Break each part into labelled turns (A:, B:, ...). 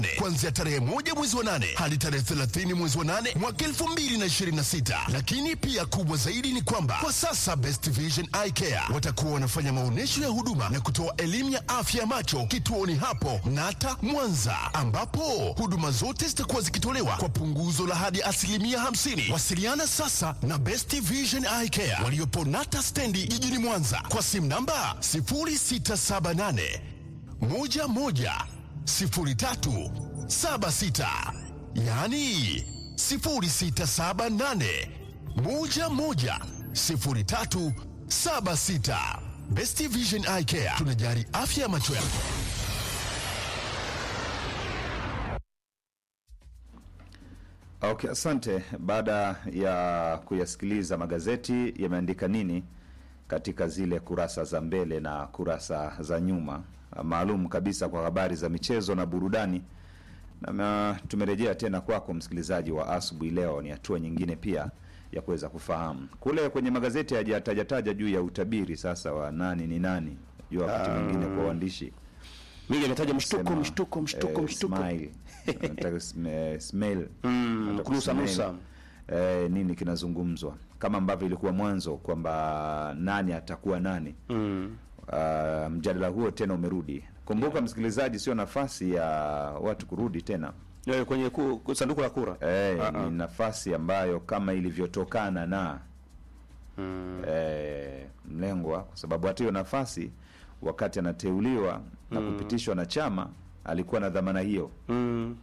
A: kuanzia tarehe moja mwezi wa nane hadi tarehe 30 mwezi wa nane mwaka 2026. Lakini pia kubwa zaidi ni kwamba kwa sasa Best Vision Eye Care watakuwa wanafanya maonyesho ya huduma na kutoa elimu ya afya ya macho kituoni hapo Nata Mwanza, ambapo huduma zote zitakuwa zikitolewa kwa punguzo la hadi asilimia 50. Wasiliana sasa na Best Vision Eye Care waliopo Nata stendi jijini Mwanza kwa simu namba 0678 11 03 76, yaani 0678 11 03 76. Best Vision Eye Care tunajari afya ya macho yako.
B: Okay, asante. Baada ya kuyasikiliza magazeti yameandika nini katika zile kurasa za mbele na kurasa za nyuma, maalum kabisa kwa habari za michezo na burudani. Na ma- tumerejea tena kwako msikilizaji wa asubuhi leo, ni hatua nyingine pia ya kuweza kufahamu kule kwenye magazeti hajatajataja juu ya utabiri sasa wa nani ni nani, jua wakati mwingine kwa waandishi
C: Mingi ametaja mshtuko,
B: Sema,
C: mshtuko, mshtuko,
B: eh,
C: mshtuko.
B: smile. Anataka sm- smell.
C: Mm,
B: Anataka
C: kunusa
B: smell.
C: nusa.
B: Eh, nini kinazungumzwa kama ambavyo ilikuwa mwanzo kwamba nani atakuwa nani
C: Mm.
B: uh, mjadala huo tena umerudi kumbuka msikilizaji sio nafasi ya watu kurudi tena
C: Eh, kwenye ku, ku, sanduku la kura.
B: eh,
C: Ah, ah.
B: ni nafasi ambayo kama ilivyotokana na
C: Mm.
B: eh, mlengwa kwa sababu hata hiyo nafasi wakati anateuliwa na kupitishwa na chama alikuwa na dhamana hiyo
C: Mm.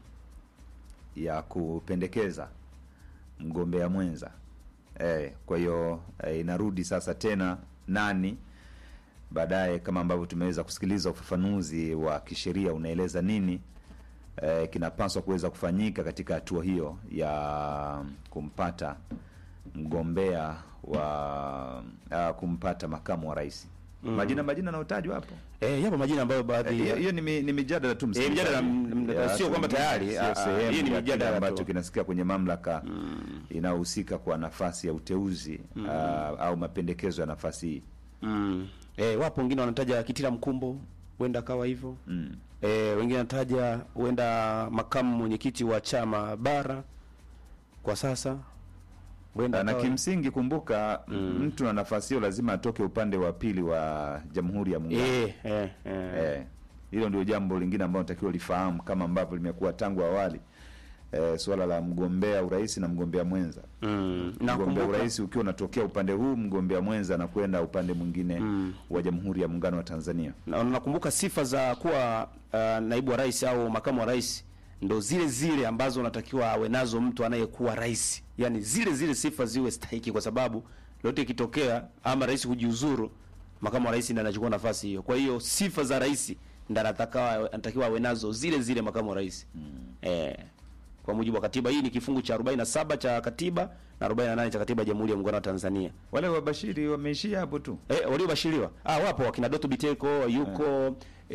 B: ya kupendekeza mgombea mwenza eh, kwa hiyo eh, inarudi sasa tena nani baadaye kama ambavyo tumeweza kusikiliza ufafanuzi wa kisheria unaeleza nini eh, kinapaswa kuweza kufanyika katika hatua hiyo ya kumpata mgombea wa uh, kumpata makamu wa rais majina majina anayotajwa hapo
C: Eh, yapo majina ambayo baadhi
B: hiyo
C: ya-
B: hiyo ni, mi- ni mijadala tu
C: Eh, mijadala,
B: msikilizaji.
C: mm,
B: Ya,
C: sio kwamba tayari,
B: sio
C: ah, ah,
B: sehemu
C: hii ni
B: ya kile
C: mijadala
B: ambacho
C: tu.
B: kinasikia kwenye mamlaka inayohusika kwa nafasi ya uteuzi ah, au mapendekezo ya nafasi hii
C: Mm. Eh, wapo wengine wanataja Kitila Mkumbo, huenda akawa hivyo.
B: mm.
C: Eh, wengine wanataja huenda makamu mwenyekiti wa chama bara kwa sasa huenda
B: na
C: akawa-
B: kimsingi kumbuka mtu na nafasi hiyo lazima atoke upande wa pili wa jamhuri ya muungano
C: eh, eh, eh.
B: Eh, hilo ndio jambo lingine ambalo natakiwa lifahamu kama ambavyo limekuwa tangu awali eh, suala la mgombea urais na mgombea mwenza
C: Mm.
B: mgombea
C: Nakumbuka
B: urais ukiwa unatokea upande huu mgombea mwenza na kwenda upande mwingine wa jamhuri ya muungano wa tanzania
C: na nakumbuka sifa za kuwa uh, naibu wa rais au makamu wa rais ndo zile zile ambazo unatakiwa awe nazo mtu anayekuwa rais, yaani zile zile sifa ziwe stahiki, kwa sababu lote ikitokea ama rais kujiuzuru, makamu wa rais ndiye anachukua nafasi hiyo. Kwa hiyo sifa za rais ndiye anataka anatakiwa awe nazo zile zile makamu wa rais eh, kwa mujibu wa katiba. Hii ni kifungu cha 47 cha katiba na 48 cha katiba ya Jamhuri ya Muungano wa Tanzania.
B: wale wabashiri wameishia hapo tu
C: Eh, waliobashiriwa ah, wapo wakina Doto Biteko yuko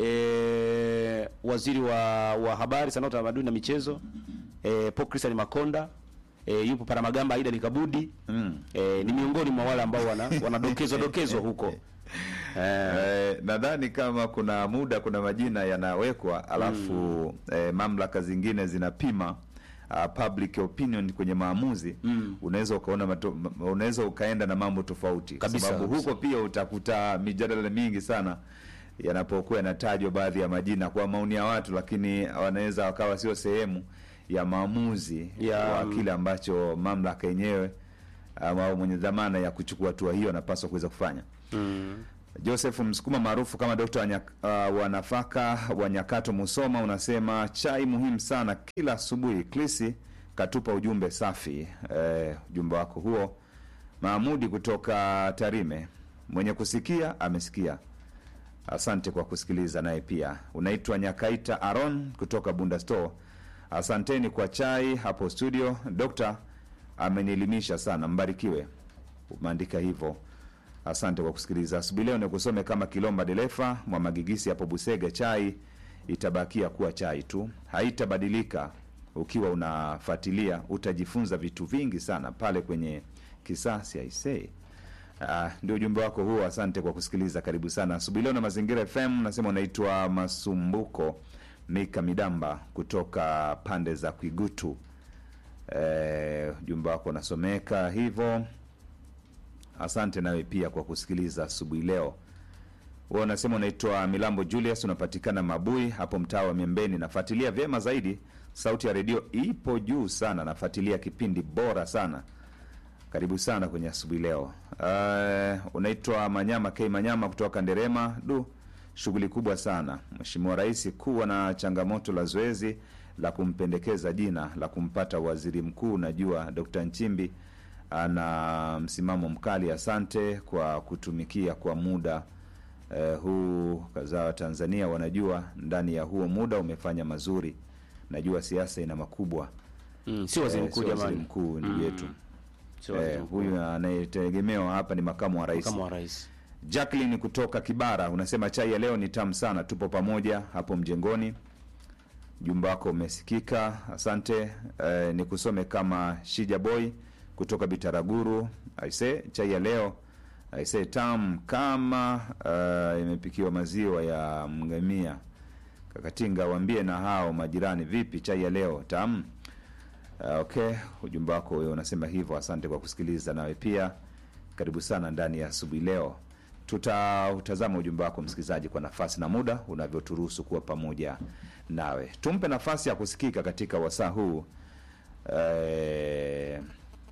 C: eh, waziri wa, wa habari, sanaa, utamaduni na michezo eh, Paul Christian Makonda eh, yupo Paramagamba Aida Likabudi
B: mm.
C: eh, ni miongoni mwa wale ambao wana wanadokezwa dokezwa huko eh,
B: Eh, nadhani kama kuna muda kuna majina yanawekwa alafu eh, mamlaka zingine zinapima uh, public opinion kwenye maamuzi unaweza ukaona mato, ma- unaweza ukaenda na mambo tofauti kwa
C: Kabisa,
B: sababu
C: kabisa.
B: huko pia utakuta mijadala mingi sana yanapokuwa yanatajwa baadhi ya majina kwa maoni ya watu lakini wanaweza wakawa sio sehemu ya maamuzi
C: Ya,
B: wa
C: mm.
B: kile ambacho mamlaka yenyewe ama au mwenye dhamana ya kuchukua hatua hiyo anapaswa kuweza kufanya Joseph Msukuma maarufu kama Dokta wa, nyak, uh, wa nafaka wa Nyakato Musoma unasema chai muhimu sana kila asubuhi. Klisi katupa ujumbe safi. Eh, ujumbe wako huo Mahamudi kutoka Tarime, mwenye kusikia amesikia. Asante kwa kusikiliza. Naye pia unaitwa Nyakaita Aron kutoka Bunda Store. Asanteni kwa chai hapo studio. Dokta amenielimisha sana, mbarikiwe. Umeandika hivyo. Asante kwa kusikiliza asubuhi leo. Nikusome kama Kilomba Delefa mwa Magigisi hapo Busega, chai itabakia kuwa chai tu, haitabadilika. Ukiwa unafuatilia utajifunza vitu vingi sana pale kwenye kisasi aisee. Ah, ndio ujumbe wako huo. Asante kwa kusikiliza, karibu sana asubuhi leo na Mazingira FM. Nasema unaitwa Masumbuko Mika Midamba kutoka pande za Kwigutu. Eh, ujumbe wako unasomeka hivyo. Asante nawe pia kwa kusikiliza asubuhi leo. Wewe unasema unaitwa Milambo Julius, unapatikana Mabui hapo mtaa wa Miembeni. Nafuatilia vyema zaidi, sauti ya redio ipo juu sana, nafuatilia kipindi bora sana. Karibu sana kwenye asubuhi leo. Uh, unaitwa Manyama K Manyama kutoka Nderema. Du, shughuli kubwa sana. Mheshimiwa Rais kuwa na changamoto la zoezi la kumpendekeza jina la kumpata waziri mkuu. Najua Dr. Nchimbi ana msimamo mkali. Asante kwa kutumikia kwa muda eh, huu. Kazaa wa Tanzania wanajua ndani ya huo muda umefanya mazuri. Najua siasa ina makubwa.
C: Mm, si waziri
B: Eh,
C: mkuu
B: sio waziri
C: jamani.
B: mkuu ndugu yetu.
C: Si waziri
B: Eh,
C: mkuu.
B: huyu anayetegemewa hapa ni makamu wa rais.
C: Kama wa rais.
B: Jacqueline kutoka Kibara unasema chai ya leo ni tamu sana, tupo pamoja hapo mjengoni. Jumba wako umesikika, asante. Eh, ni kusome kama Shija Boy kutoka Bitaraguru. Aise, chai ya leo aise tamu kama eh, imepikiwa maziwa ya mgamia. Kakatinga, waambie na hao majirani, vipi chai ya leo tamu? Uh, okay, ujumbe wako wewe unasema hivyo. Asante kwa kusikiliza, nawe pia karibu sana ndani ya asubuhi leo. Tutautazama ujumbe wako msikilizaji, kwa nafasi na muda unavyoturuhusu kuwa pamoja nawe. Tumpe nafasi ya kusikika katika wasaa huu eh,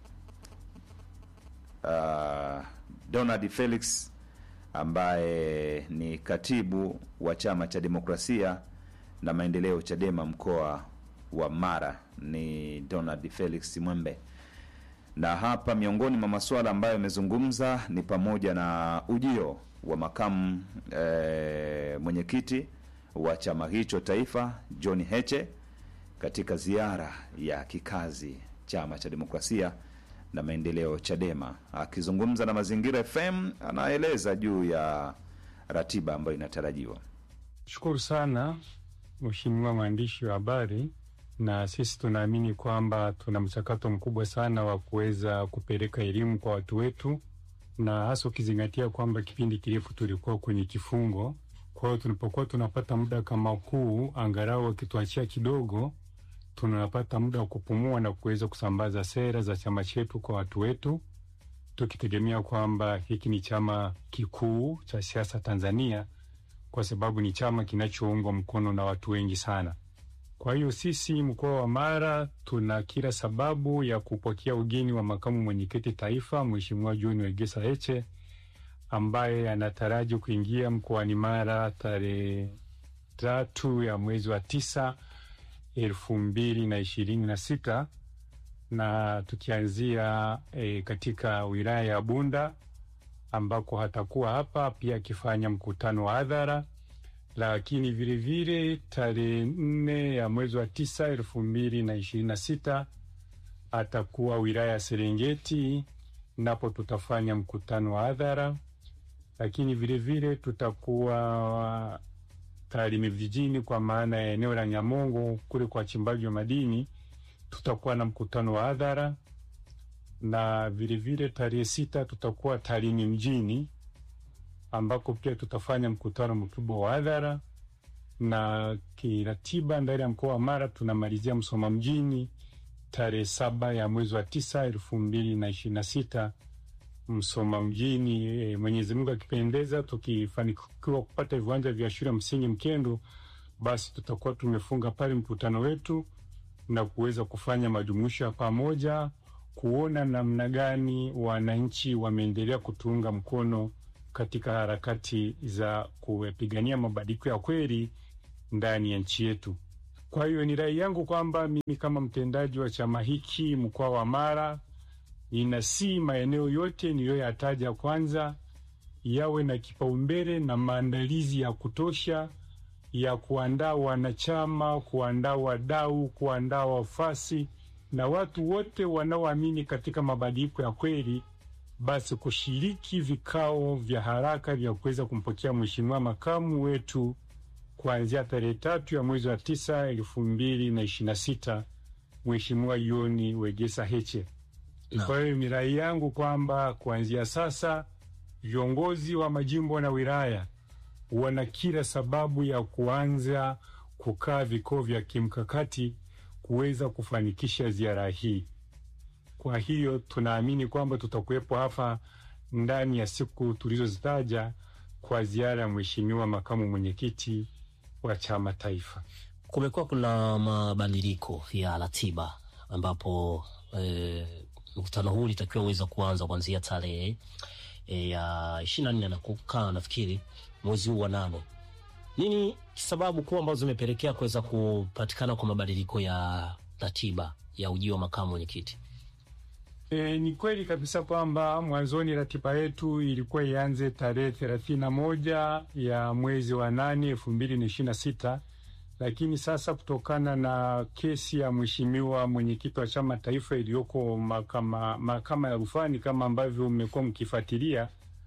B: uh, Donald Felix ambaye ni katibu wa chama cha demokrasia na maendeleo Chadema mkoa wa Mara, ni Donald Felix Mwembe. Na hapa miongoni mwa masuala ambayo amezungumza ni pamoja na ujio wa makamu eh, mwenyekiti wa chama hicho taifa John Heche katika ziara ya kikazi chama cha demokrasia na maendeleo Chadema. Akizungumza na Mazingira FM, anaeleza juu ya ratiba ambayo inatarajiwa.
D: Shukuru sana Mheshimiwa mwandishi wa habari, na sisi tunaamini kwamba tuna mchakato mkubwa sana wa kuweza kupeleka elimu kwa watu wetu, na hasa ukizingatia kwamba kipindi kirefu tulikuwa kwenye kifungo. Kwa hiyo tulipokuwa tunapata muda kama huu, angalau wakituachia kidogo, tunapata muda wa kupumua na kuweza kusambaza sera za chama chetu kwa watu wetu, tukitegemea kwamba hiki ni chama kikuu cha siasa Tanzania kwa sababu ni chama kinachoungwa mkono na watu wengi sana. Kwa hiyo sisi mkoa wa Mara tuna kila sababu ya kupokea ugeni wa makamu mwenyekiti taifa Mheshimiwa John Wegesa Heche ambaye anataraji kuingia mkoani Mara tarehe tatu ya mwezi wa tisa elfu mbili na ishirini na sita na tukianzia e, katika wilaya ya Bunda ambako hatakuwa hapa pia akifanya mkutano wa hadhara, lakini vilevile tarehe nne ya mwezi wa tisa elfu mbili na ishirini na sita atakuwa wilaya ya Serengeti, napo tutafanya mkutano wa hadhara, lakini vilevile tutakuwa Tarime vijijini, kwa maana ya eneo la Nyamongo kule kwa wachimbaji wa madini, tutakuwa na mkutano wa hadhara na vilevile tarehe sita tutakuwa Tarime mjini ambako pia tutafanya mkutano mkubwa wa hadhara, na kiratiba ndani ya mkoa wa Mara tunamalizia Msoma mjini tarehe saba ya mwezi wa tisa elfu mbili na ishirini na sita Msoma mjini. E, Mwenyezi Mungu akipendeza, tukifanikiwa kupata viwanja vya shule ya msingi Mkendo, basi tutakuwa tumefunga pale mkutano wetu na kuweza kufanya majumuisho ya pamoja kuona namna gani wananchi wameendelea kutuunga mkono katika harakati za kupigania mabadiliko ya kweli ndani ya nchi yetu. Kwa hiyo ni rai yangu kwamba mimi kama mtendaji wa chama hiki mkoa wa Mara, ninasi maeneo yote niliyoyataja kwanza yawe na kipaumbele na maandalizi ya kutosha ya kuandaa wanachama, kuandaa wadau, kuandaa wafasi na watu wote wanaoamini katika mabadiliko ya kweli, basi kushiriki vikao vya haraka vya kuweza kumpokea mheshimiwa makamu wetu kuanzia tarehe tatu ya mwezi wa tisa elfu mbili na ishirini na sita Mheshimiwa Yoni Wegesa Heche. Kwa hiyo ni rai yangu kwamba kuanzia sasa viongozi wa majimbo na wilaya wana kila sababu ya kuanza kukaa vikao vya kimkakati kuweza kufanikisha ziara hii. Kwa hiyo tunaamini kwamba tutakuwepo hapa ndani ya siku tulizozitaja kwa ziara ya Mheshimiwa makamu mwenyekiti wa chama taifa.
E: Kumekuwa kuna mabadiliko ya ratiba ambapo eh, mkutano huu ulitakiwa uweza kuanza kuanzia tarehe eh, ya ishirini na nne na kukaa nafikiri mwezi huu wa nane. Nini sababu kuu ambazo zimepelekea kuweza kupatikana kwa mabadiliko ya ratiba ya ujio wa makamu mwenyekiti?
D: E, ni kweli kabisa kwamba mwanzoni ratiba yetu ilikuwa ianze tarehe thelathini na moja ya mwezi wa nane elfu mbili na ishirini na sita lakini sasa kutokana na kesi ya mheshimiwa mwenyekiti wa chama taifa iliyoko mahakama mahakama ya rufani kama ambavyo mmekuwa mkifuatilia,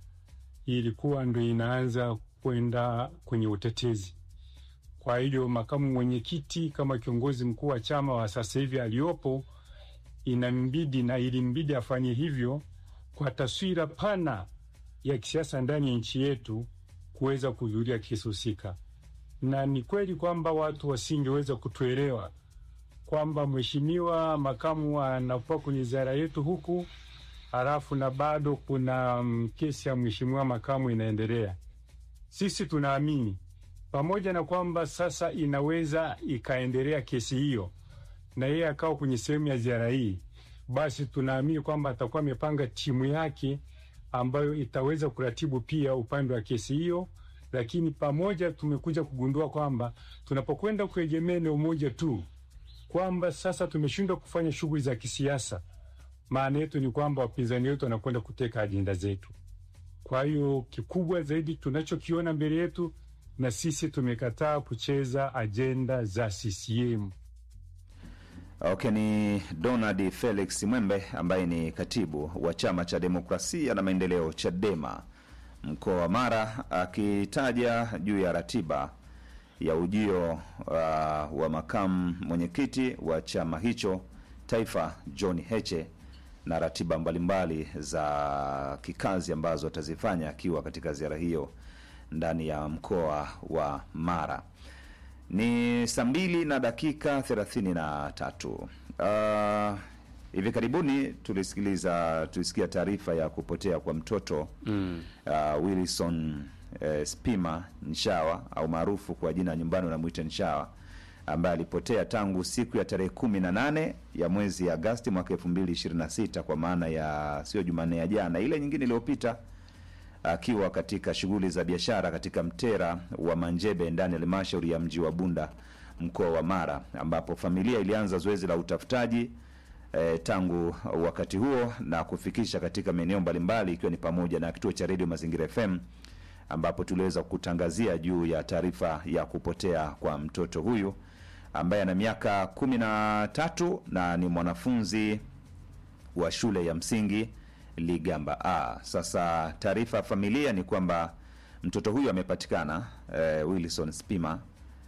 D: ilikuwa ndo inaanza kwenda kwenye utetezi. Kwa hiyo makamu mwenyekiti kama kiongozi mkuu wa chama wa sasa hivi aliyopo inambidi na ilimbidi afanye hivyo kwa taswira pana ya kisiasa ndani ya nchi yetu kuweza kuhudhuria kesi husika, na ni kweli kwamba watu wasingeweza kutuelewa kwamba mheshimiwa makamu anakuwa kwenye ziara yetu huku halafu na bado kuna mm, kesi ya mheshimiwa makamu inaendelea. Sisi tunaamini pamoja na kwamba sasa inaweza ikaendelea kesi hiyo na yeye akawa kwenye sehemu ya ziara hii, basi tunaamini kwamba atakuwa amepanga timu yake ambayo itaweza kuratibu pia upande wa kesi hiyo. Lakini pamoja tumekuja kugundua kwamba tunapokwenda kuegemea eneo moja tu, kwamba sasa tumeshindwa kufanya shughuli za kisiasa, maana yetu ni kwamba wapinzani wetu wanakwenda kuteka ajenda zetu. Kwa hiyo kikubwa zaidi tunachokiona mbele yetu, na sisi tumekataa kucheza ajenda za CCM.
B: Okay, ni Donald Felix Mwembe ambaye ni katibu wa chama cha demokrasia na maendeleo Chadema mkoa wa Mara akitaja juu ya ratiba ya ujio uh, wa makamu mwenyekiti wa chama hicho taifa John Heche na ratiba mbalimbali za kikazi ambazo atazifanya akiwa katika ziara hiyo ndani ya mkoa wa Mara. Ni saa mbili na dakika thelathini na tatu. Uh, hivi karibuni tulisikiliza tulisikia taarifa ya kupotea kwa mtoto mm. uh, Wilson uh, Spima Nshawa au maarufu kwa jina nyumbani unamwita Nshawa ambaye alipotea tangu siku ya tarehe kumi na nane ya mwezi Agasti mwaka elfu mbili ishirini na sita kwa maana ya sio Jumanne ya jana, ile nyingine iliyopita akiwa katika shughuli za biashara katika mtera wa Manjebe ndani ya halmashauri ya mji wa Bunda mkoa wa Mara, ambapo familia ilianza zoezi la utafutaji eh, tangu wakati huo na kufikisha katika maeneo mbalimbali ikiwa ni pamoja na kituo cha redio Mazingira FM ambapo tuliweza kutangazia juu ya taarifa ya kupotea kwa mtoto huyu ambaye ana miaka kumi na tatu na ni mwanafunzi wa shule ya msingi Ligamba A. Sasa taarifa ya familia ni kwamba mtoto huyu amepatikana eh, Wilson Spima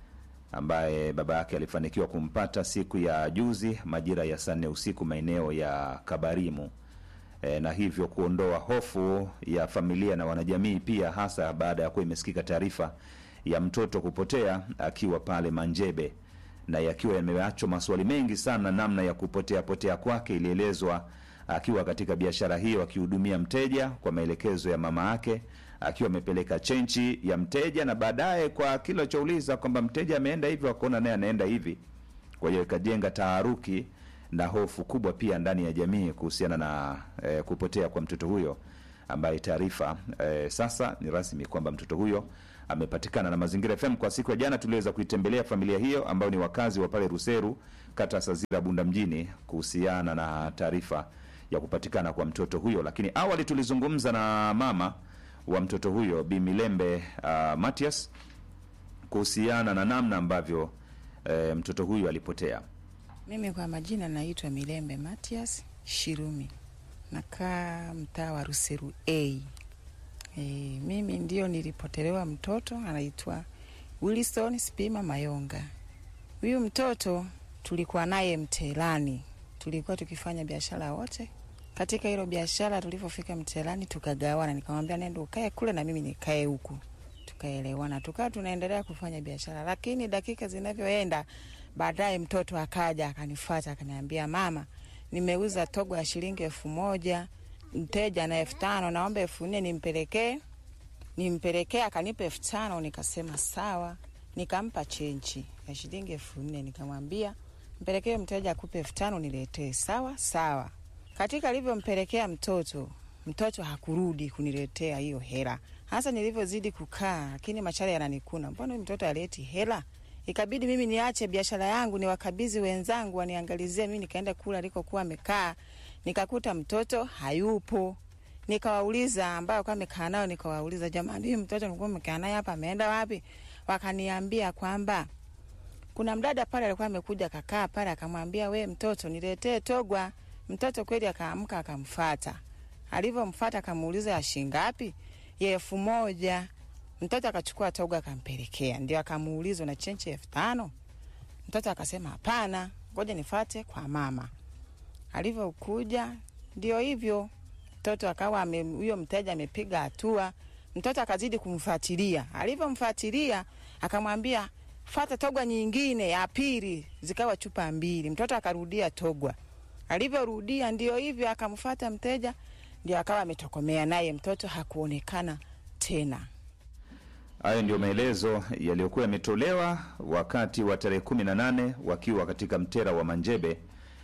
B: ambaye baba yake alifanikiwa kumpata siku ya juzi majira ya saa nne usiku maeneo ya Kabarimu e, na hivyo kuondoa hofu ya familia na wanajamii pia, hasa baada ya kuwa imesikika taarifa ya mtoto kupotea akiwa pale Manjebe na yakiwa yameachwa maswali mengi sana namna ya kupotea potea kwake. Ilielezwa akiwa katika biashara hiyo akihudumia mteja kwa maelekezo ya mama yake, akiwa amepeleka chenchi ya mteja, na baadaye kwa kila chouliza kwamba mteja ameenda hivi, wakaona naye anaenda hivi. Kwa hiyo ikajenga taharuki na hofu kubwa pia ndani ya jamii kuhusiana na eh, kupotea kwa mtoto huyo ambaye taarifa eh, sasa ni rasmi kwamba mtoto huyo amepatikana. Na Mazingira FM kwa siku ya jana tuliweza kuitembelea familia hiyo ambayo ni wakazi wa pale Ruseru, kata Sazira, Bunda mjini kuhusiana na taarifa ya kupatikana kwa mtoto huyo. Lakini awali tulizungumza na mama wa mtoto huyo Bi Milembe uh, Matias kuhusiana na namna ambavyo eh, mtoto huyo alipotea.
F: Mimi kwa majina naitwa Milembe Matias Shirumi, nakaa mtaa wa Ruseru A. E, mimi ndio nilipotelewa mtoto anaitwa Wilson Spima Mayonga. Huyu mtoto tulikuwa naye mtelani, tulikuwa tukifanya biashara wote. Katika hilo biashara, tulivyofika mtelani tukagawana, nikamwambia nenda ukae kule na mimi nikae huku. tukaelewana, tukawa tunaendelea kufanya biashara, lakini dakika zinavyoenda, baadaye mtoto akaja akanifata akaniambia, mama, nimeuza togo ya shilingi elfu moja mteja na elfu tano naomba elfu nne nimpelekee nimpelekee. Akanipa elfu tano nikasema sawa, nikampa chenchi ya shilingi elfu nne nikamwambia mpelekee mteja akupe elfu tano niletee. Sawa sawa. Katika alivyompelekea mtoto, mtoto hakurudi kuniletea hiyo hela. Hasa nilivyozidi kukaa, lakini machale yananikuna, mbona huyu mtoto aleti hela? Ikabidi mimi niache biashara yangu niwakabidhi wenzangu waniangalizie. Mimi nikaenda kula alikokuwa amekaa, nikakuta mtoto hayupo. Nikawauliza ambao kwa amekaa nao, nikawauliza jamani, huyu mtoto nilikuwa mmekaa naye hapa ameenda wapi? Wakaniambia kwamba kuna mdada pale alikuwa amekuja kakaa pale, akamwambia we mtoto, niletee togwa. Mtoto kweli akaamka akamfata. Alivyomfata akamuuliza ya shilingi ngapi? Ya elfu moja. Mtoto akachukua togwa akampelekea, ndio akamuuliza na chenche elfu tano. Mtoto akasema hapana, ngoja nifate kwa mama. Alivyokuja ndio hivyo, mtoto akawa ame- huyo mteja amepiga hatua. Mtoto akazidi kumfuatilia, alivyomfuatilia akamwambia fata togwa nyingine ya pili, zikawa chupa mbili. Mtoto akarudia togwa, alivyorudia ndio hivyo, akamfata mteja, ndio akawa ametokomea naye, mtoto hakuonekana tena.
B: Hayo ndio maelezo yaliyokuwa yametolewa wakati wa tarehe kumi na nane wakiwa katika mtera wa Manjebe,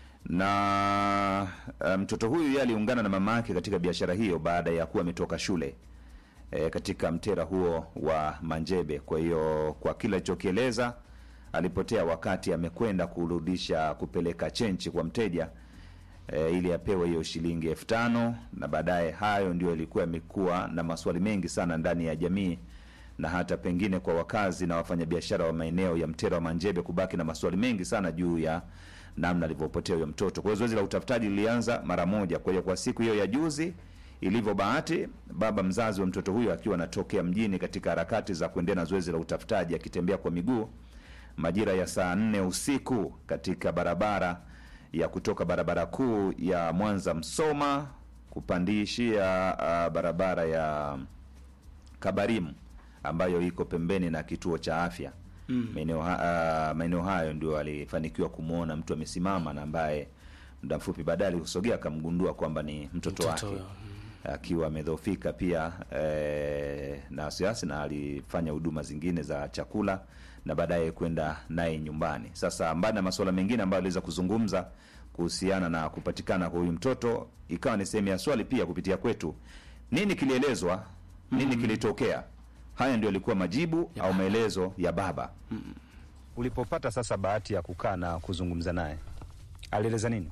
B: na uh, mtoto huyu yeye aliungana na mama yake katika biashara hiyo baada ya kuwa ametoka shule e, katika mtera huo wa Manjebe. Kwa hiyo kwa kila alichokieleza, alipotea wakati amekwenda kurudisha kupeleka chenchi kwa mteja e, ili apewe hiyo shilingi elfu tano na baadaye, hayo ndio yalikuwa yamekuwa na maswali mengi sana ndani ya jamii na hata pengine kwa wakazi na wafanyabiashara wa maeneo ya mtera wa Manjebe kubaki na maswali mengi sana juu ya namna alivyopotea huyo mtoto. Kwa hiyo zoezi la utafutaji lilianza mara moja. Kwa hiyo kwa siku hiyo ya juzi, ilivyo bahati, baba mzazi wa mtoto huyo akiwa anatokea mjini katika harakati za kuendelea na zoezi la utafutaji, akitembea kwa miguu majira ya saa nne usiku katika barabara ya kutoka barabara kuu ya Mwanza Msoma kupandishia uh, barabara ya Kabarimu ambayo iko pembeni na kituo cha afya maeneo ha, uh, maeneo hayo ndio alifanikiwa kumwona mtu amesimama na ambaye muda mfupi baadaye alikusogea akamgundua kwamba ni mtoto,
C: Mtoto
B: wake
C: huyo,
B: akiwa amedhofika pia eh, na wasiwasi na alifanya huduma zingine za chakula na baadaye kwenda naye nyumbani. Sasa mbali na masuala mengine ambayo aliweza kuzungumza kuhusiana na kupatikana kwa huyu mtoto, ikawa ni sehemu ya swali pia kupitia kwetu, nini kilielezwa, nini kilitokea? Haya ndio alikuwa majibu au maelezo ya baba.
G: Ulipopata sasa bahati ya kukaa na kuzungumza naye, alieleza nini?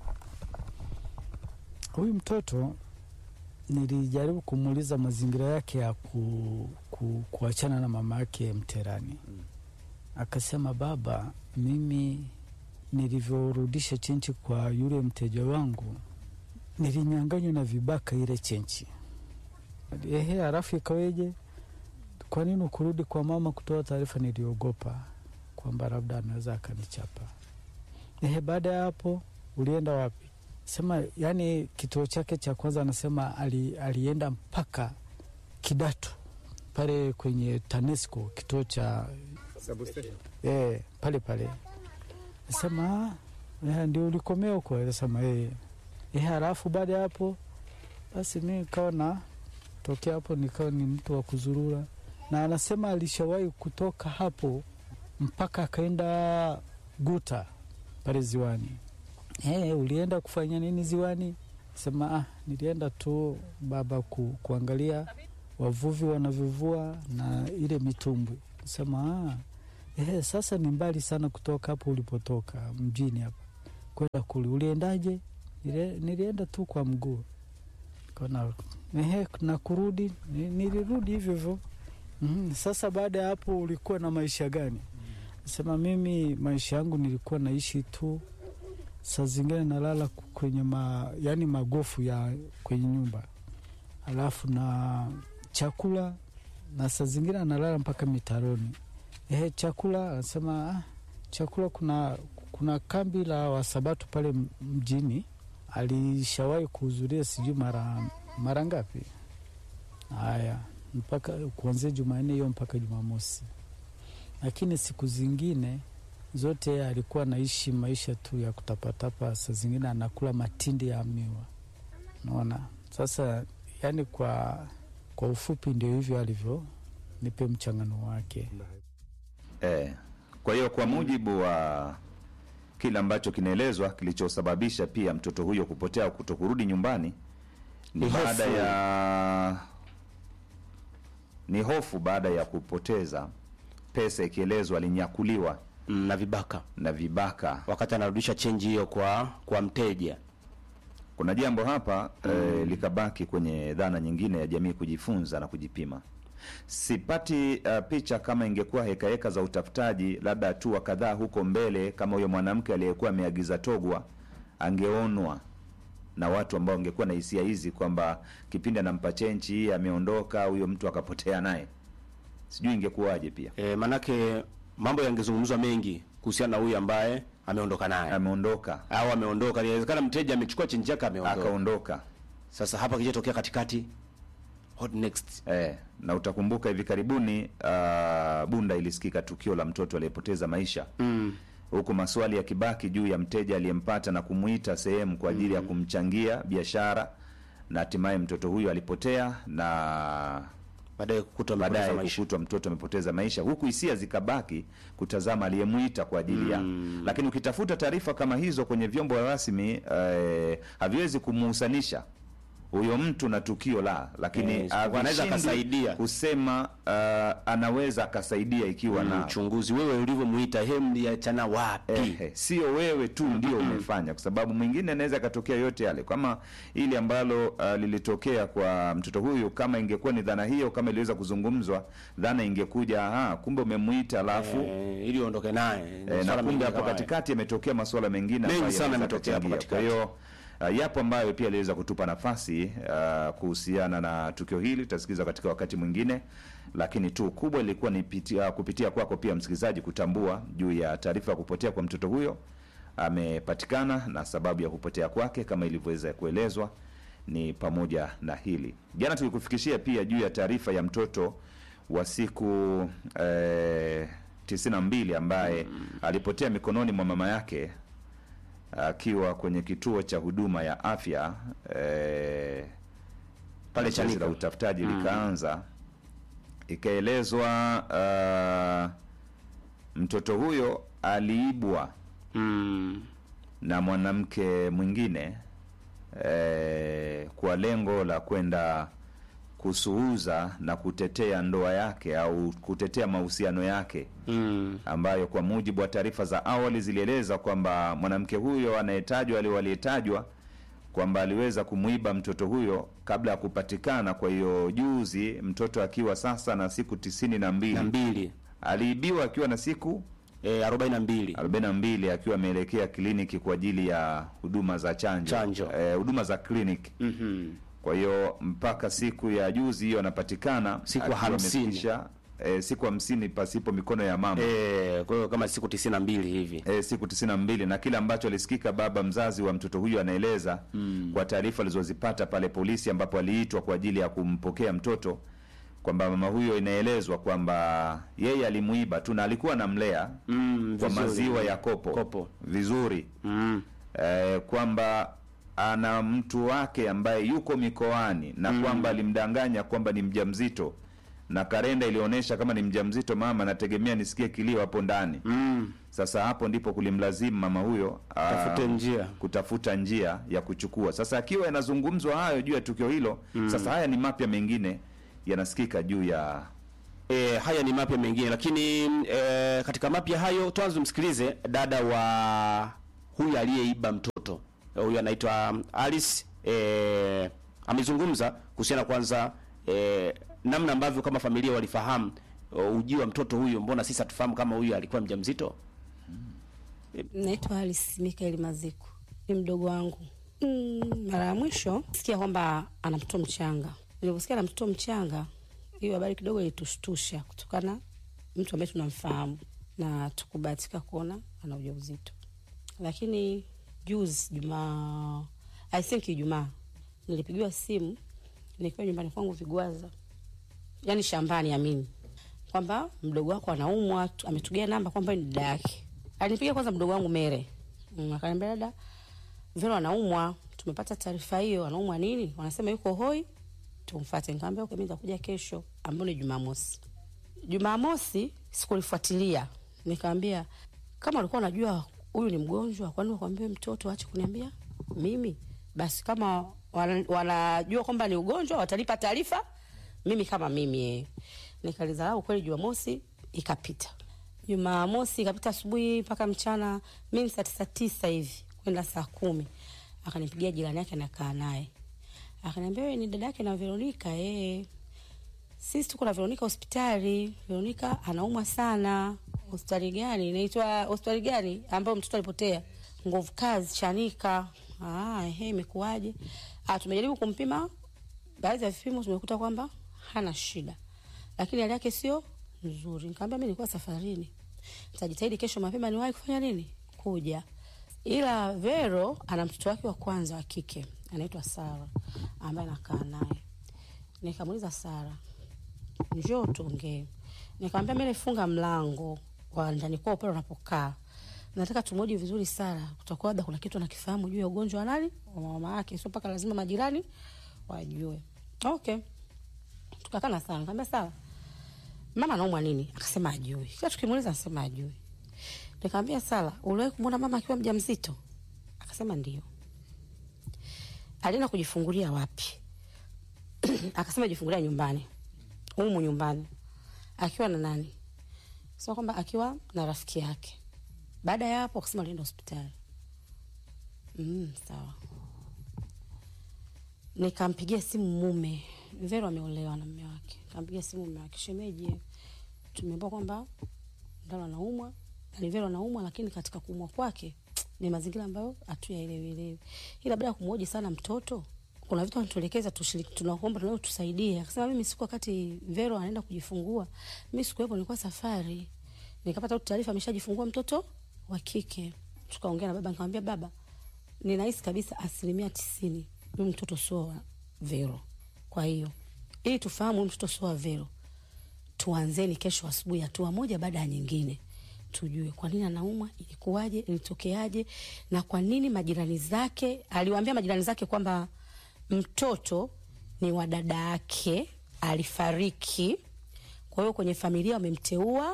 H: Huyu mtoto nilijaribu kumuuliza mazingira yake ya ku, ku, kuachana na mama yake mterani. Akasema, baba, mimi nilivyorudisha chenchi kwa yule mteja wangu nilinyanganywa na vibaka ile chenchi. Ehe, halafu ikaweje? Kwa nini ukurudi kwa mama kutoa taarifa? Niliogopa kwamba labda anaweza akanichapa. Ehe, baada ya hapo ulienda wapi? Sema yani, kituo chake cha kwanza anasema ali, alienda mpaka Kidatu pale kwenye TANESCO kituo cha eh, pale pale. Nasema "Ah, ndio ulikomea huko? Nasema eh. Eh, halafu baada ya hapo basi mi nikawa na tokea hapo nikawa ni mtu wa kuzurura, na anasema alishawahi kutoka hapo mpaka akaenda Guta pale ziwani. Hey, ulienda kufanya nini ziwani? Sema ah, nilienda tu baba ku, kuangalia wavuvi wanavyovua na ile mitumbwi. Sema ah, eh, sasa ni mbali sana kutoka hapo ulipotoka mjini hapa kwenda kule. Uliendaje? Nile, nilienda tu kwa mguu kona ehe, na kurudi ni- nilirudi hivyo hivyo. Mm, sasa baada ya hapo ulikuwa na maisha gani? Sema mimi maisha yangu nilikuwa naishi tu saa zingine nalala ku- kwenye ma, yani magofu ya kwenye nyumba, alafu na chakula, na saa zingine analala mpaka mitaroni. Ehe, chakula anasema ah, chakula kuna kuna kambi la Wasabato pale m- mjini, alishawahi kuhudhuria sijui mara mara ngapi. Haya, mpaka kuanzia Jumanne hiyo mpaka Jumamosi, lakini siku zingine zote yeye alikuwa anaishi maisha tu ya kutapatapa, saa zingine anakula matindi ya miwa. Naona sasa, yani kwa, kwa ufupi ndio hivyo alivyo, nipe mchangano wake.
B: Eh, kwa hiyo kwa mujibu wa kile ambacho kinaelezwa kilichosababisha pia mtoto huyo kupotea au kutokurudi nyumbani ni
C: Ni hofu.
B: baada ya ni hofu baada ya kupoteza pesa, ikielezwa alinyakuliwa
C: mm, na vibaka
B: na vibaka.
C: wakati anarudisha chenji hiyo kwa kwa mteja.
B: Kuna jambo hapa eh, likabaki kwenye dhana nyingine ya jamii kujifunza na kujipima. Sipati uh, picha kama ingekuwa hekaheka za utafutaji, labda hatua kadhaa huko mbele, kama huyo mwanamke aliyekuwa ameagiza togwa angeonwa na watu ambao wangekuwa na hisia hizi kwamba kipindi anampa chenchi hii ameondoka, huyo mtu akapotea naye, sijui ingekuwaje. Pia
C: E, manake mambo yangezungumzwa mengi kuhusiana na huyu ambaye ameondoka naye
B: ameondoka
C: au ameondoka. Inawezekana mteja amechukua chenji yake ameondoka.
B: akaondoka.
C: Sasa hapa kijatokea katikati, what next?
B: Eh, na utakumbuka hivi karibuni uh, Bunda ilisikika tukio la mtoto aliyepoteza maisha
C: Mm.
B: huku maswali yakibaki juu ya mteja aliyempata na kumuita sehemu kwa ajili ya kumchangia biashara, na hatimaye mtoto huyo alipotea na
C: Baadaye kukutwa amepoteza
B: baadaye
C: maisha.
B: kukutwa mtoto amepoteza maisha, huku hisia zikabaki kutazama aliyemuita kwa ajili ya lakini ukitafuta taarifa kama hizo kwenye vyombo rasmi eh, haviwezi kumuhusanisha huyo mtu na tukio la, lakini
C: Eh,
B: havishindwi
C: anaweza akasaidia.
B: kusema uh, anaweza akasaidia ikiwa na
C: Mchunguzi, wewe ulivyomuita hem liachana wapi?
B: Ehe, sio wewe tu ndio umefanya, kwa sababu mwingine anaweza akatokea yote yale, kama ili ambalo uh, lilitokea kwa mtoto huyu. Kama ingekuwa ni dhana hiyo, kama iliweza kuzungumzwa, dhana ingekuja aha, kumbe umemuita alafu
C: Eh, ili uondoke naye.
B: eh,
C: Masuala
B: na kumbe
C: mengine
B: hapo
C: kama haya.
B: katikati yametokea masuala mengine
C: Mengi
B: ambayo
C: sana
B: yanaweza
C: yametokea hapo
B: kuchangia. Kwa
C: katikati.
B: hiyo uh, yapo ambayo pia aliweza kutupa nafasi uh, kuhusiana na tukio hili, tutasikiza katika wakati mwingine, lakini tu kubwa ilikuwa ni pitia, kupitia kwako pia msikilizaji kutambua juu ya taarifa ya kupotea kwa mtoto huyo amepatikana na sababu ya kupotea kwake kama ilivyoweza kuelezwa ni pamoja na hili. Jana tulikufikishia pia juu ya taarifa ya mtoto wa siku eh, tisini na mbili ambaye alipotea mikononi mwa mama yake akiwa kwenye kituo cha huduma ya afya eh,
C: Pale
B: zoezi
C: Chanika.
B: la utafutaji likaanza, ikaelezwa uh, mtoto huyo aliibwa
C: Mm.
B: na mwanamke mwingine eh, kwa lengo la kwenda kusuuza na kutetea ndoa yake au kutetea mahusiano yake
C: Mm.
B: ambayo kwa mujibu wa taarifa za awali zilieleza kwamba mwanamke huyo anayetajwa ali aliyetajwa kwamba aliweza kumwiba mtoto huyo kabla ya kupatikana. Kwa hiyo juzi, mtoto akiwa sasa na siku tisini na
C: na
B: mbili
C: mbili
B: aliibiwa akiwa na siku
C: eh, arobaini na mbili
B: 42 akiwa ameelekea kliniki kwa ajili ya huduma za chanjo,
C: Chanjo.
B: Eh, huduma za kliniki.
C: Mhm.
B: Kwa hiyo mpaka siku ya juzi hiyo anapatikana
C: Siku
B: akiwa
C: hamsini.
B: amefikisha, eh, siku hamsini pasipo mikono ya mama
C: Eh, kwa hiyo kama siku tisini na mbili hivi
B: e, siku tisini na mbili na kile ambacho alisikika baba mzazi wa mtoto huyo anaeleza kwa taarifa alizozipata pale polisi ambapo aliitwa kwa ajili ya kumpokea mtoto kwamba mama huyo inaelezwa kwamba yeye alimuiba tu na alikuwa anamlea
C: mm,
B: kwa
C: vizuri.
B: maziwa ya kopo,
C: Kopo.
B: vizuri
C: mm.
B: e, kwamba ana mtu wake ambaye yuko mikoani na kwamba alimdanganya kwamba ni mjamzito na karenda ilionyesha kama ni mjamzito mama, nategemea nisikie kilio hapo ndani
C: Mm.
B: sasa hapo ndipo kulimlazimu mama huyo ah,
C: Tafute njia.
B: kutafuta njia ya kuchukua. Sasa akiwa yanazungumzwa hayo juu ya tukio hilo sasa haya ni mapya mengine yanasikika juu ya
C: E, haya ni mapya mengine lakini e, katika mapya hayo tuanze msikilize dada wa huyu aliyeiba mtoto Eh, huyu anaitwa Alice e, amezungumza kuhusiana kwanza e, namna ambavyo kama familia walifahamu uh, ujio wa mtoto huyu, mbona sisi hatufahamu kama huyu alikuwa mjamzito?
I: Naitwa Alice Mikael Maziku, ni mdogo wangu. Mm, mara ya mwisho sikia kwamba ana mtoto mchanga. Niliposikia ana mtoto mchanga, hiyo habari kidogo ilitushtusha kutokana mtu ambaye tunamfahamu na tukubahatika kuona ana ujauzito. Lakini juzi Jumaa, I think Ijumaa, nilipigiwa simu nikiwa nyumbani kwangu Vigwaza, yani shambani amini kwamba mdogo wako anaumwa tu- ametugea namba kwamba ni dada yake alinipigia kwanza mdogo wangu mere mm, akaniambia dada vero anaumwa tumepata taarifa hiyo anaumwa nini wanasema yuko hoi tumfate nikamwambia okay, mimi nitakuja kesho ambayo ni jumamosi jumamosi sikulifuatilia nikamwambia kama ulikuwa unajua huyu ni mgonjwa kwani wakwambie mtoto ache kuniambia mimi basi kama wana- wanajua kwamba ni ugonjwa watanipa taarifa mimi kama mimi eh. nikalizarau kweli jumamosi ikapita jumamosi ikapita asubuhi mpaka mchana mi ni saa tisa tisa hivi kwenda saa kumi akanipigia jirani yake nakaa naye akaniambia wewe ni dada yake na veronika eh sisi tuko na Veronika hospitali. Veronika anaumwa sana. Hospitali gani? Inaitwa hospitali gani ambayo mtoto alipotea? Nguvu kazi Chanika. Ah, ehe, imekuwaje? Ah, tumejaribu kumpima baadhi ya vipimo tumekuta kwamba hana shida, lakini hali yake sio nzuri. Nikamwambia mimi nilikuwa safarini, nitajitahidi kesho mapema niwahi kufanya nini, kuja. Ila Vero ana mtoto wake wa kwanza wa kike anaitwa Sara ambaye anakaa naye. Nikamuuliza Sara, njoo tuongee. Nikamwambia mimi nifunga mlango wa ndani kwao pale unapokaa, nataka tumoji vizuri Sara, kutakuwa labda kuna kitu anakifahamu juu ya ugonjwa wa nani wa mama yake, sio mpaka lazima majirani wajue. Okay, tukakaa na Sara, nikamwambia Sara, mama anaumwa nini? Akasema ajui. Kila tukimuuliza anasema ajui. Nikamwambia Sara, uliwahi kumwona mama akiwa mjamzito? Akasema ndio. Alienda kujifungulia wapi? Akasema jifungulia nyumbani humu nyumbani akiwa na nani sema kwamba akiwa na rafiki yake baada ya hapo akasema alienda hospitali mm, sawa nikampigia simu mume vero ameolewa na mme wake nikampigia simu mume wake shemeji tumeambiwa kwamba ndalo anaumwa ni vero anaumwa lakini katika kuumwa kwake ni mazingira ambayo hatuyaelewielewi ila baada ya kumhoji sana mtoto kuna vitu anatuelekeza tushiriki, tunaomba tunao tusaidie. Akasema mimi siku wakati Vero anaenda kujifungua, mimi sikuwepo, nilikuwa safari, nikapata tu taarifa ameshajifungua mtoto wa kike. Tukaongea na baba, nikamwambia baba, ninahisi kabisa asilimia tisini huyu mtoto sio wa Vero. Kwa hiyo ili tufahamu huyu mtoto sio wa Vero, tuanzeni kesho asubuhi, hatua moja baada ya nyingine, tujue kwa nini anaumwa, ilikuwaje, ilitokeaje, na kwa nini majirani zake, aliwaambia majirani zake kwamba mtoto ni wa dada yake, alifariki. Kwa hiyo kwenye familia wamemteua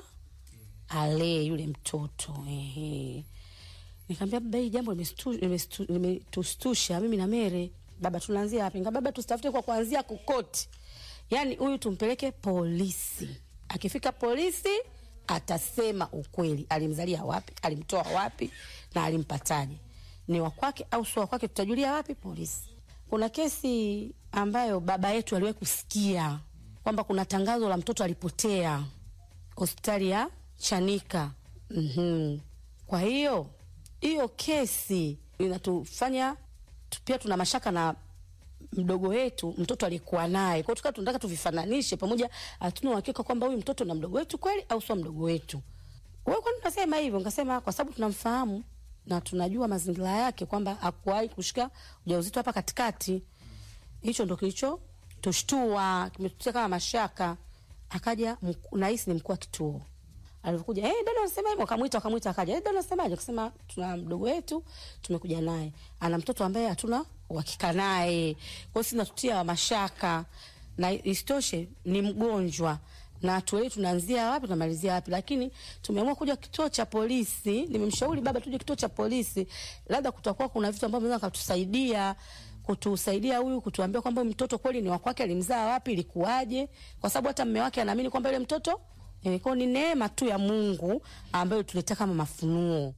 I: alee yule mtoto. Ehe. Nikamwambia baba, hii jambo limestu- limestu- limetustusha mimi na Mere. Baba, tunaanzia wapi? Nikamwambia baba, tusitafute kwa kuanzia kokoti, yaani huyu tumpeleke polisi. Akifika polisi atasema ukweli, alimzalia wapi, alimtoa wapi na alimpataje, ni wa kwake au sio wa kwake, tutajulia wapi? Polisi. Kuna kesi ambayo baba yetu aliwahi kusikia kwamba kuna tangazo la mtoto alipotea hospitali ya Chanika. mm Kwa hiyo hiyo kesi inatufanya tu- pia tuna mashaka na mdogo wetu, mtoto alikuwa naye. Kwa hiyo tukawa tunataka tuvifananishe pamoja, hatuna uhakika kwamba huyu mtoto na mdogo wetu kweli au sio mdogo wetu. Wewe kwani unasema hivyo? Nikasema kwa sababu tunamfahamu na tunajua mazingira yake kwamba hakuwahi kushika ujauzito hapa katikati. Hicho ndo kilicho tushtua, kimetutia kama mashaka. Akaja mku- nahisi ni mkuu wa kituo alivyokuja, eh, dada unasema hivyo, akamwita akamwita, akaja, eh, dada unasemaje? Akasema tuna mdogo wetu tumekuja naye, ana mtoto ambaye hatuna uhakika naye, kwa hiyo sisi natutia mashaka, na isitoshe ni mgonjwa na tuelewi tunaanzia wapi tunamalizia wapi, lakini tumeamua kuja kituo cha polisi. Nimemshauri baba tuje kituo cha polisi, labda kutakuwa kuna vitu ambavyo vinaweza kutusaidia kutusaidia huyu kutuambia kwamba huyu mtoto kweli ni wa kwake, alimzaa wapi, ilikuwaje, kwa sababu hata mme wake anaamini kwamba yule mtoto eh, kwao ni neema tu ya Mungu ambayo tuletea kama mafunuo.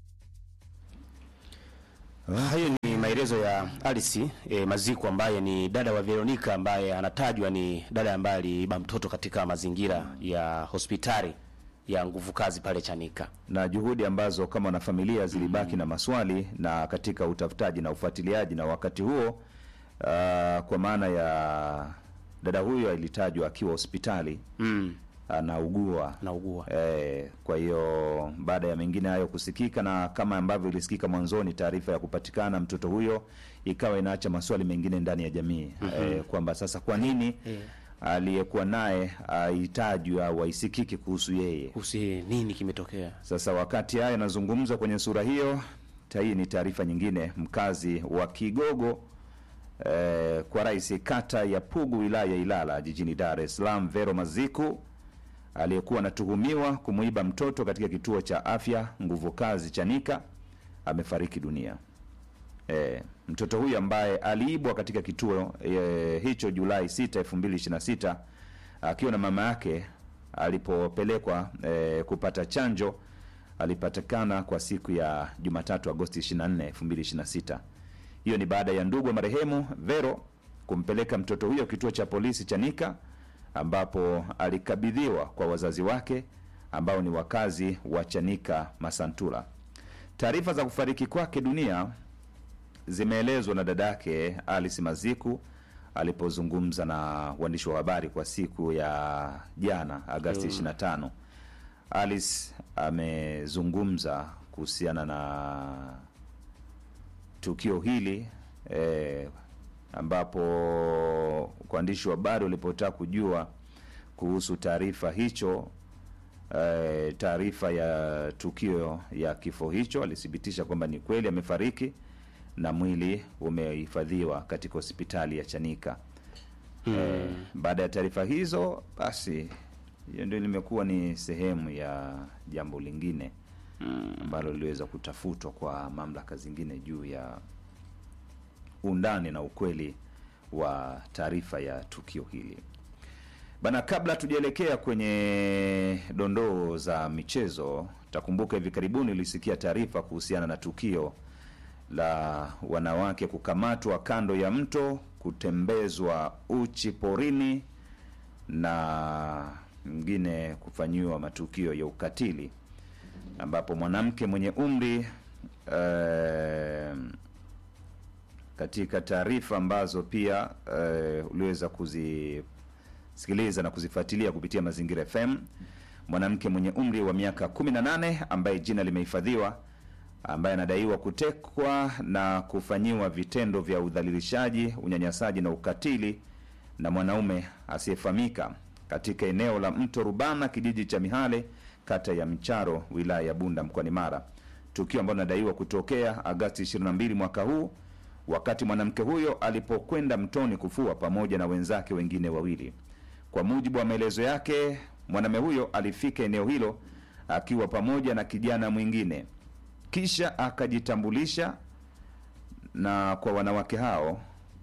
C: Hayo ni maelezo ya Alice e, Maziku ambaye ni dada wa Veronica ambaye anatajwa ni dada ambaye aliiba mtoto katika mazingira ya hospitali ya nguvu kazi pale Chanika.
B: na juhudi ambazo kama wanafamilia zilibaki na maswali na katika utafutaji na ufuatiliaji, na wakati huo uh, kwa maana ya dada huyo alitajwa akiwa hospitali
C: Mm.
B: anaugua
C: Anaugua.
B: Eh, kwa hiyo baada ya mengine hayo kusikika na kama ambavyo ilisikika mwanzoni, taarifa ya kupatikana mtoto huyo ikawa inaacha maswali mengine ndani ya jamii eh, kwamba sasa kwa nini aliyekuwa naye aitajwi au aisikiki kuhusu yeye.
C: kuhusu yeye nini kimetokea
B: Sasa wakati haya yanazungumzwa kwenye sura hiyo, ta- hii ni taarifa nyingine. Mkazi wa Kigogo eh, kwa rais kata ya Pugu wilaya ya Ilala jijini Dar es Salaam, Vero Maziku aliyekuwa anatuhumiwa kumuiba mtoto katika kituo cha afya nguvu kazi Chanika amefariki dunia. E, mtoto huyu ambaye aliibwa katika kituo e, hicho Julai 6, 2026 akiwa na mama yake alipopelekwa e, kupata chanjo alipatikana kwa siku ya Jumatatu Agosti 24, 2026. Hiyo ni baada ya ndugu wa marehemu Vero kumpeleka mtoto huyo kituo cha polisi Chanika ambapo alikabidhiwa kwa wazazi wake ambao ni wakazi wa Chanika Masantula. Taarifa za kufariki kwake dunia zimeelezwa na dadake Alice Maziku alipozungumza na waandishi wa habari kwa siku ya jana Agasti 25. Alice amezungumza kuhusiana na tukio hili eh, ambapo waandishi wa habari walipotaka kujua kuhusu taarifa hicho eh, taarifa ya tukio ya kifo hicho, alithibitisha kwamba ni kweli amefariki na mwili umehifadhiwa katika hospitali ya Chanika. Eh, baada ya taarifa hizo, basi hiyo ndio limekuwa ni sehemu ya jambo lingine ambalo liliweza kutafutwa kwa mamlaka zingine juu ya undani na ukweli wa taarifa ya tukio hili. Bana, kabla tujaelekea kwenye dondoo za michezo, takumbuka hivi karibuni ulisikia taarifa kuhusiana na tukio la wanawake kukamatwa kando ya mto, kutembezwa uchi porini na mwingine kufanyiwa matukio ya ukatili, ambapo mwanamke mwenye umri eh, katika taarifa ambazo pia eh, uliweza kuzisikiliza na kuzifuatilia kupitia Mazingira FM, mwanamke mwenye umri wa miaka 18 ambaye jina limehifadhiwa, ambaye anadaiwa kutekwa na kufanyiwa vitendo vya udhalilishaji, unyanyasaji na ukatili na mwanaume asiyefahamika katika eneo la mto Rubana, kijiji cha Mihale, kata ya Mcharo, wilaya ya Bunda, mkoani Mara, tukio ambalo linadaiwa kutokea Agasti 22 mwaka huu wakati mwanamke huyo alipokwenda mtoni kufua pamoja na wenzake wengine wawili. Kwa mujibu wa maelezo yake, mwanamume huyo alifika eneo hilo akiwa pamoja na kijana mwingine, kisha akajitambulisha na kwa wanawake hao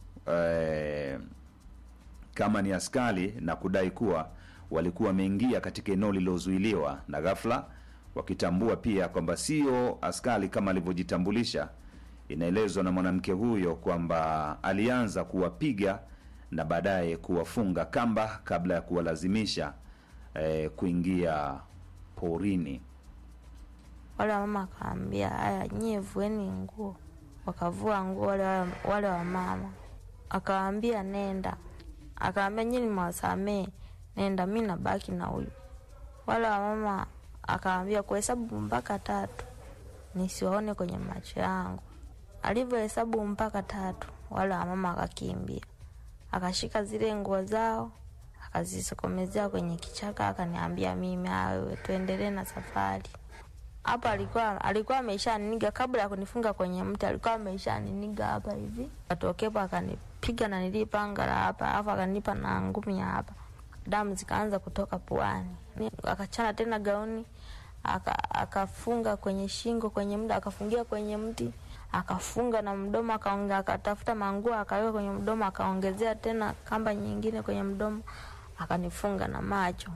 B: eh, kama ni askari na kudai kuwa walikuwa wameingia katika eneo lililozuiliwa, na ghafla wakitambua pia kwamba sio askari kama alivyojitambulisha. Inaelezwa na mwanamke huyo kwamba alianza kuwapiga na baadaye kuwafunga kamba kabla ya kuwalazimisha eh, kuingia porini.
J: Wale wamama akaambia, haya nyie vueni nguo. Wakavua nguo wale, wale, wale wamama, akawaambia nenda, akaambia nyie nimewasamee, nenda, mi nabaki na huyu. Wale wamama akaambia kuhesabu mpaka tatu nisiwaone kwenye macho yangu. Alivyohesabu mpaka tatu, wale wamama akakimbia, akashika zile nguo zao akazisokomezea kwenye kichaka, akaniambia mimi, "Ah, wewe tuendelee na safari. Hapa alikuwa alikuwa ameshaniniga kabla ya kunifunga kwenye mti, alikuwa ameshaniniga hapa hivi, atokepo akanipiga na nilipanga la hapa, alafu akanipa na ngumi ya hapa, damu zikaanza kutoka puani, Ni- akachana tena gauni aka- akafunga kwenye shingo kwenye mda akafungia kwenye mti akafunga na mdomo akaonge, akatafuta manguo akaweka kwenye mdomo akaongezea tena kamba nyingine kwenye mdomo akanifunga na macho.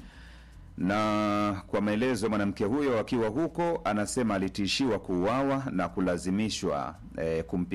B: na kwa maelezo ya mwanamke huyo akiwa huko, anasema alitishiwa kuuawa na kulazimishwa eh, kumpiga